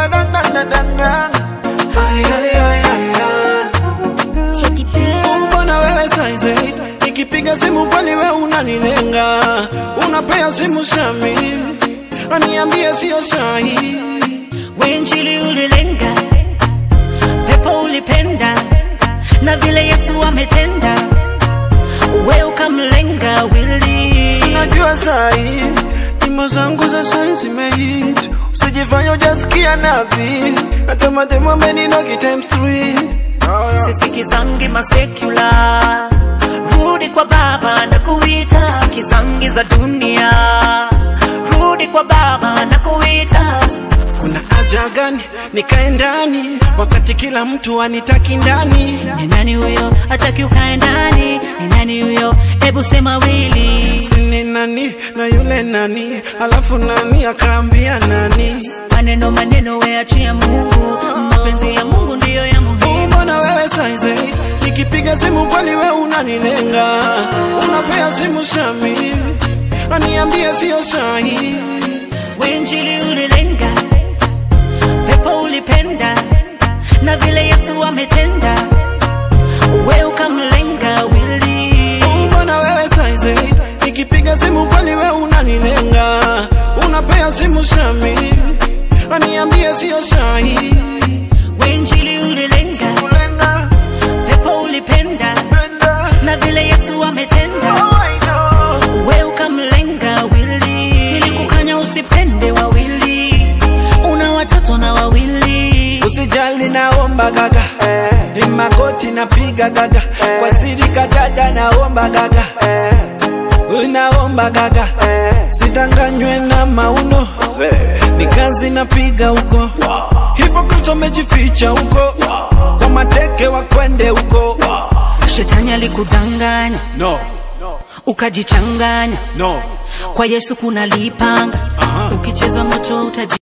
badang dang dang dang dang. Ay, ay, ay, ay, ay. Teddy bear. Mbona wewe size 8 Nikipiga simu kwani wewe unanilenga Unapea simu Shami Aniambie sio sahi Wenjili ulilenga, pepo ulipenda, na vile Yesu ametenda, we ukamlenga wili. Sinajua sahi Nyimbo zangu za sahi zimehit Usijifanya hujasikia nabii Hata mademu ameninogi times 3 Sisikizangi masekula, rudi kwa Baba na kuita. Sisikizangi za dunia, rudi kwa Baba na kuita. Kuna haja gani nikae ndani Wakati kila mtu anitaki ndani Ni nani huyo hataki ukae ndani? Ni nani huyo? Hebu sema wili. Sini nani na yule nani Alafu nani akaambia nani Maneno maneno, we achia Mungu, mapenzi ya Mungu ndiyo ya muhimu. Mbona wewe saize Nikipiga simu kwani wewe unanilenga Unapea simu Shami Aniambie sio sahi Wenjili ulilenga, pepo ulipenda, na vile Yesu ametenda, we ukamlenga wili. Mbona wewe saize Nikipiga simu kwani wewe unanilenga Unapea simu Shami Aniambie sio sahi Wenjili ulilenga, Kulenga pepo ulipenda, Penda na vile Yesu ametenda, Oh I know we ukamlenga wili. Nilikukanya usipende wawili, una watoto na wawili. Usijali naomba gaga Ni magoti napiga gaga Kwa siri kadada naomba gaga Unaomba gaga Sidanganywe na mauno Ni kazi napiga huko Hivyo Kristo mejificha huko Kwa mateke wakwende huko Shetani alikudanganya No, ukajichanganya, no kwa Yesu kuna lipanga, ukicheza moto utaji